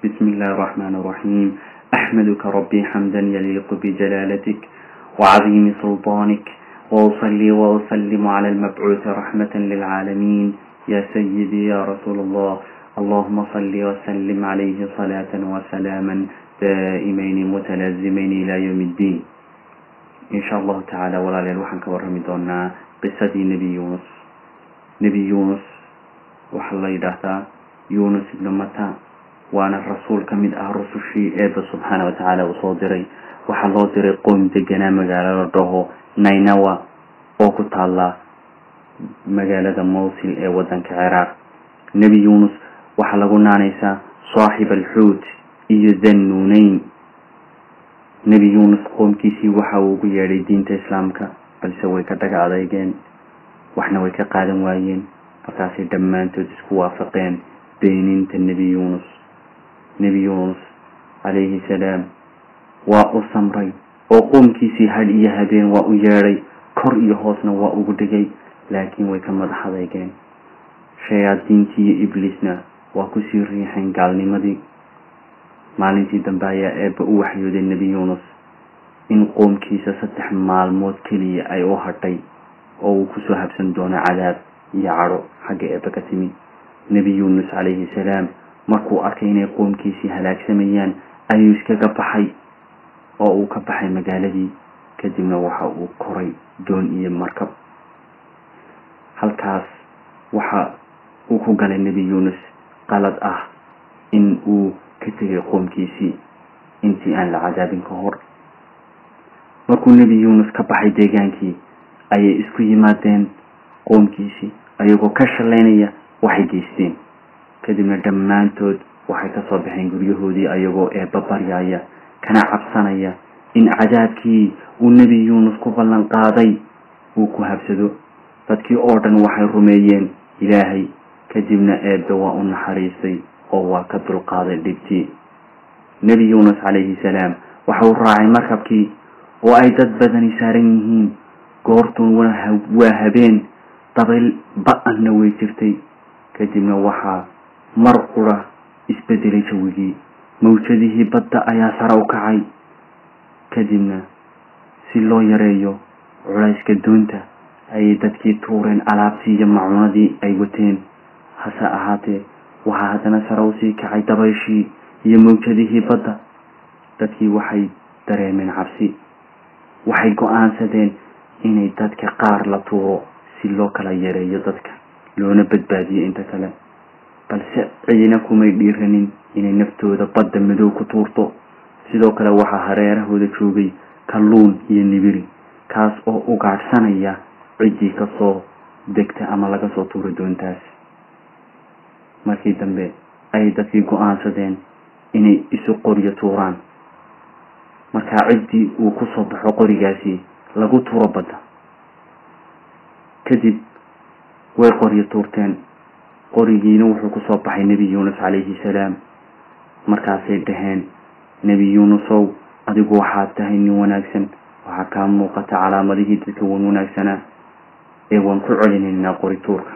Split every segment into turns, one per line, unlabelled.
بسم الله الرحمن الرحيم أحمدك ربي حمدا يليق بجلالتك وعظيم سلطانك وأصلي وأسلم على المبعوث رحمة للعالمين يا سيدي يا رسول الله اللهم صل وسلم عليه صلاة وسلاما دائمين متلازمين إلى يوم الدين إن شاء الله تعالى ولا ليل وحن كورمي دونا قصة نبي يونس نبي يونس وحلا يدهتا يونس بن متى waana rasuul ka mid ah rusushii eeba subxaana watacaala uu soo diray waxaa loo diray qoom deganaa magaalo la dhaho nainawa oo ku taalla magaalada mowsil ee wadanka ciraaq nebi yuunus waxaa lagu naanaysaa saaxib alxuut iyo dannuuneyn nebi yuunus qoomkiisii waxa uu ugu yeedhay diinta islaamka balse way ka dhaga adeygeen waxna way ka qaadan waayeen markaasay dhammaantood isku waafaqeen beeninta nebi yuunus nebi yuunus calayhi salaam waa u samray oo qoomkiisii had iyo habeen waa u yeedhay kor iyo hoosna waa ugu dhigay laakiin way ka madax adeygeen shayaadiintii iyo ibliisna waa kusii riixeen gaalnimadii maalintii dambe ayaa eebba u waxyooday nebi yuunus in qoomkiisa saddex maalmood keliya ay u hadhay oo uu kusoo habsan doono cadaab iyo cadho xagga eebba ka timi nebi yuunus calayhi salaam markuu arkay inay qoomkiisii halaagsamayaan ayuu iskaga baxay oo uu ka baxay magaaladii kadibna waxa uu koray doon iyo markab halkaas waxa uu ku galay nebi yuunus qalad ah in uu ka tegay qoomkiisii intii aan la cadaabin ka hor markuu nebi yuunus ka baxay deegaankii ayay isku yimaadeen qoomkiisii ayagoo ka shalaynaya waxay geysteen kadibna dhammaantood waxay kasoo baxeen guryahoodii ayagoo eebba baryaya kana cabsanaya in cadaabkii uu nebi yuunus ku ballan qaaday uu ku habsado dadkii oo dhan waxay rumeeyeen ilaahay kadibna eebbe waa u naxariistay oo waa ka dulqaaday dhibtii nebi yuunus calayhi salaam waxa uu raacay markabkii oo ay dad badani saaran yihiin goortun waa habeen dabayl ba-anna way jirtay kadibna waxaa mar qura isbedelay jawigii mawjadihii badda ayaa sare u kacay kadibna si loo yareeyo culayska doonta ayay dadkii tuureen alaabtii iyo macuunadii ay wateen hase ahaatee waxaa haddana sare usii kacay dabayshii iyo mawjadihii badda dadkii waxay dareemeen cabsi waxay go-aansadeen inay dadka qaar la tuuro si loo kala yareeyo dadka loona badbaadiyo inta kale balse cidina kumay dhiiranin inay naftooda badda madow ku tuurto sidoo kale waxaa hareerahooda joogay kalluun iyo nibiri kaas oo ugaadhsanaya ciddii kasoo degta ama laga soo tuuro doontaas markii dambe ayay dadkii go-aansadeen inay isu qoryo tuuraan markaa ciddii uu kusoo baxo qorigaasi lagu tuuro badda kadib way qoryo tuurteen qorigiina wuxuu kusoo baxay nebi yuunus calayhi salaam markaasay dhaheen nebi yuunusow adigu waxaad tahay nin wanaagsan waxaa kaa muuqata calaamadihii dadka wan wanaagsanaa ee waan ku celinaynaa qorituurka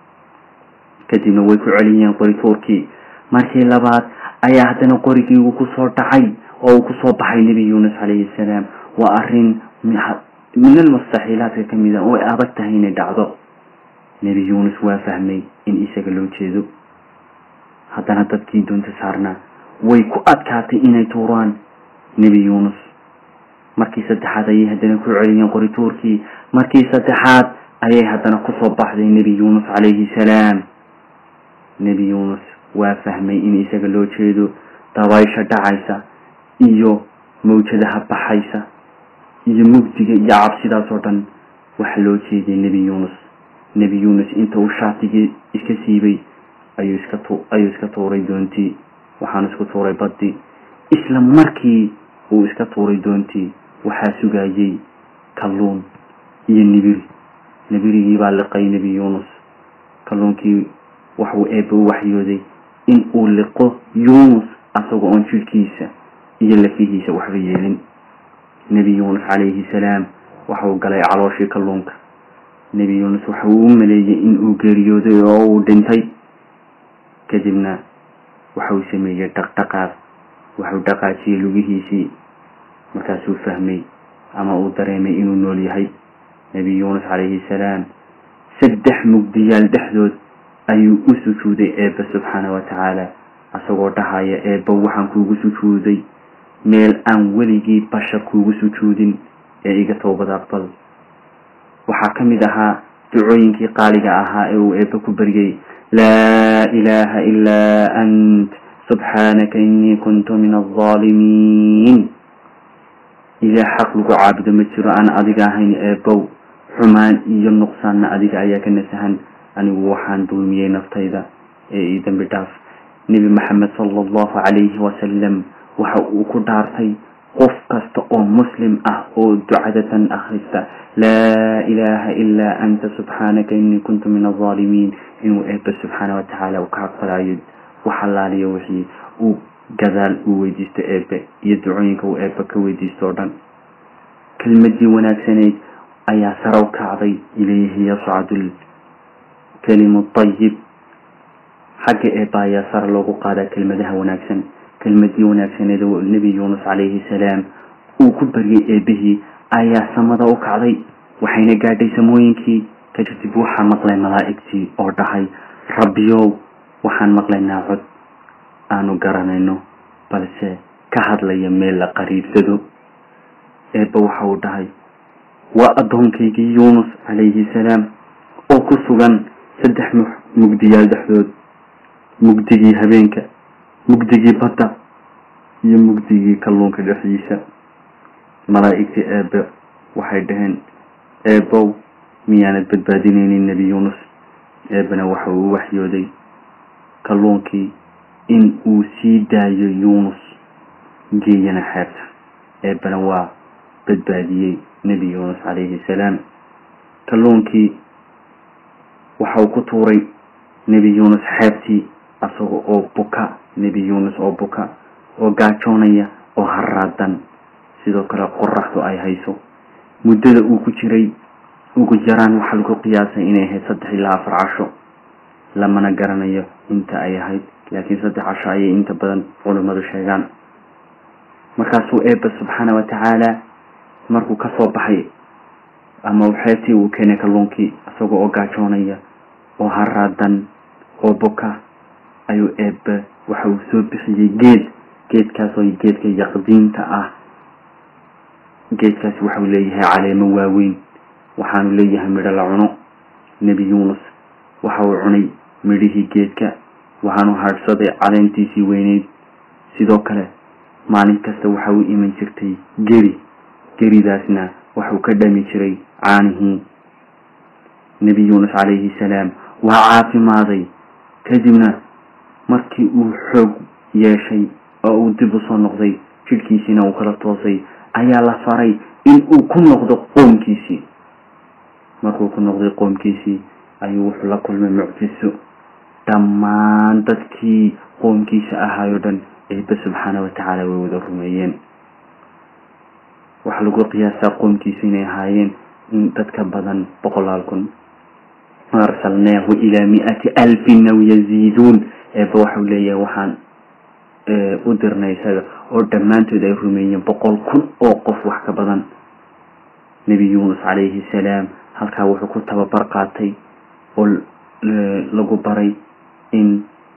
kadibna way ku celiyeen qorituurkii markii labaad ayaa haddana qorigii uu kusoo dhacay oo uu kusoo baxay nebi yuunus calayhi salaam waa arrin min almustaxiilaadka ka mid a oo ay adag tahay inay dhacdo nebi yuunus waa fahmay in isaga loo jeedo haddana dadkii doonta saarnaa way ku adkaatay inay tuuraan nebi yuunus markii saddexaad ayay haddana ku celiyeen qorituurkii markii saddexaad ayay haddana kusoo baxday nebi yuunus calayhi salaam nebi yuunus waa fahmay in isaga loo jeedo dabaysha dhacaysa iyo mawjadaha baxaysa iyo mugdiga iyo cabsidaas oo dhan waxa loo jeeday nebi yuunus nebi yuunus inta uu shaatigii iska siibay ayuu iska ayuu iska tuuray doontii waxaanu isku tuuray baddii isla markii uu iska tuuray doontii waxaa sugayay kalluun iyo nibiri nibirigii baa liqay nebi yuunus kalluunkii waxuu eebba u waxyooday in uu liqo yuunus asagoo oon jidhkiisa iyo lafihiisa waxba yeelin nebi yuunus calayhi salaam waxauu galay calooshii kalluunka nebi yuunus waxa uu u maleeyey in uu geeriyooday oo uu dhintay kadibna waxauu sameeyey dhaqdhaqaaq waxuu dhaqaajiyey lugihiisii markaasuu fahmay ama uu dareemay inuu nool yahay nebi yuunus calayhi salaam saddex mugdiyaal dhexdood ayuu u sujuuday eebba subxaana wa tacaala isagoo dhahaya eebba waxaan kuugu sujuuday meel aan weligii bashar kuugu sujuudin ee iga toobad aqbal waxaa ka mid ahaa ducooyinkii qaaliga ahaa ee uu eebba ku baryay laa ilaaha ilaa ant subxaanaka innii kuntu min alظaalimiin ilaah xaq lagu caabudo ma jiro aan adiga ahayn eebbow xumaan iyo nuqsaanna adiga ayaa ka nasahan anigu waxaan dulmiyey naftayda ee ii dambi dhaaf nebi maxamed sala allahu calayhi wasalam waxa uu ku dhaartay qof kasta oo muslim ah oo ducadatan akhrista laa ilaaha ilaa anta subxaanaka innii kuntu min alظaalimiin inuu eebba subxaana wa tacaala uu ka aqbalayo wax allaaliyo wixii uu gadaal uu weydiisto eebbe iyo ducooyinka uu eebbe ka weydiisto o dhan kelmadii wanaagsanayd ayaa saraw kacday ilayhi yascadu lkalimu ayib xagga eebba ayaa sara loogu qaadaa kelmadaha wanaagsan kelmadii wanaagsaneed oo nebi yuunus calayhi salaam uu ku baryay eebbihii ayaa samada u kacday waxayna gaadhay samooyinkii kadib waxaa maqlay malaa'igtii oo dhahay rabbiyow waxaan maqlaynaa cod aanu garanayno balse ka hadlaya meel la qariibsado eebba waxa uu dhahay waa addoonkaygii yuunus calayhi salaam oo ku sugan saddex mugdiyaal dhexdood mugdigii habeenka mugdigii badda iyo mugdigii kalluunka dhexdiisa malaa'igtii eebbe waxay dhaheen eebbow miyaanad badbaadinaynin nebi yuunus eebbena waxa uu waxyooday kalluunkii in uu sii daayo yuunus geeyana xeebta eebbena waa badbaadiyey nebi yuunus calayhi salaam kalluunkii waxa uu ku tuuray nebi yuunus xeebtii asaga oo buka nebi yuunus oo buka oo gaajoonaya oo haraadan sidoo kale qoraxdu ay hayso muddada uu ku jiray ugu yaraan waxaa lagu qiyaasay inay ahayd saddex ilaa afar casho lamana garanayo inta ay ahayd laakiin saddex casho ayay inta badan culimmadu sheegaan markaasuu eebba subxaana wa tacaala markuu kasoo baxay ama xeebtii uu keenay kalluunkii isaga oo gaajoonaya oo haraadan oo buka ayuu eebbe waxa uu soo bixiyey geed geedkaasoo geedka yaqdiinta ah geedkaasi waxau leeyahay caleemo waaweyn waxaanu leeyahay midho la cuno nebi yuunus waxa uu cunay midhihii geedka waxaanu hadhsaday caleentiisii weyneyd sidoo kale maalin kasta waxa uu iman jirtay geri geridaasna waxuu ka dhami jiray caanihii nebi yuunus calayhi salaam waa caafimaaday kadibna markii uu xoog yeeshay oo uu dib u soo noqday jidhkiisiina uu kala toosay ayaa la faray in uu ku noqdo qoomkiisii markuu ku noqday qoomkiisii ayuu wuxuu la kulmay mucjiso dhammaan dadkii qoomkiisa ahaayoo dhan eebbe subxaana wa tacaala way wada rumeeyeen waxaa lagu qiyaasaa qoomkiisu inay ahaayeen in dadka badan boqolaal kun arsalnaahu ilaa mi-ati alfin aw yaziiduun eebba waxau leeyahay waxaan u dirnay isaga oo dhammaantood ay rumeeyeen boqol kun oo qof wax ka badan nebi yuunus calayhi salaam halkaa wuxuu ku tababar qaatay oo lagu baray in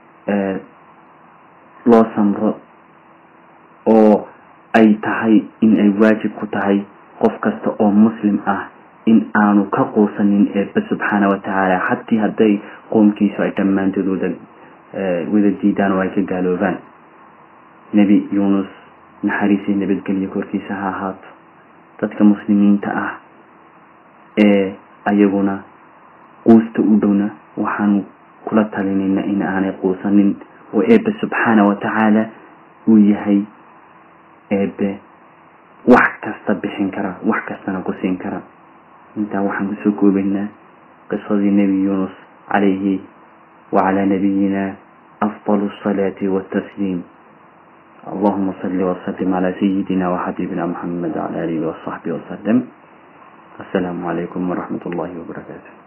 loo samro oo ay tahay in ay waajib ku tahay qof kasta oo muslim ah in aanu ka quusanin eebbe subxaana wa tacaala xatii hadday qoomkiisu ay dhammaantood wada wada diidaan oo ay ka gaaloobaan nebi yuunus naxariisii nabadgelyo korkiisa ha ahaato dadka muslimiinta ah ee ayaguna quusta u dhowna waxaanu kula talinayna in aanay quusanin oo eebbe subxaana wa tacaala uu yahay eebbe wax kasta bixin kara wax kastana ku siin kara intaa waxaan kusoo koobaynaa qisadii nebi yuunus calayhi wacalaa nabiyina afdal asalaati watasliim allahuma salli wasalim calaa sayidina waxabibina muxamed wcala alihi wasaxbi wasalam assalaamu calaykum waraxmat ullahi wabarakaatu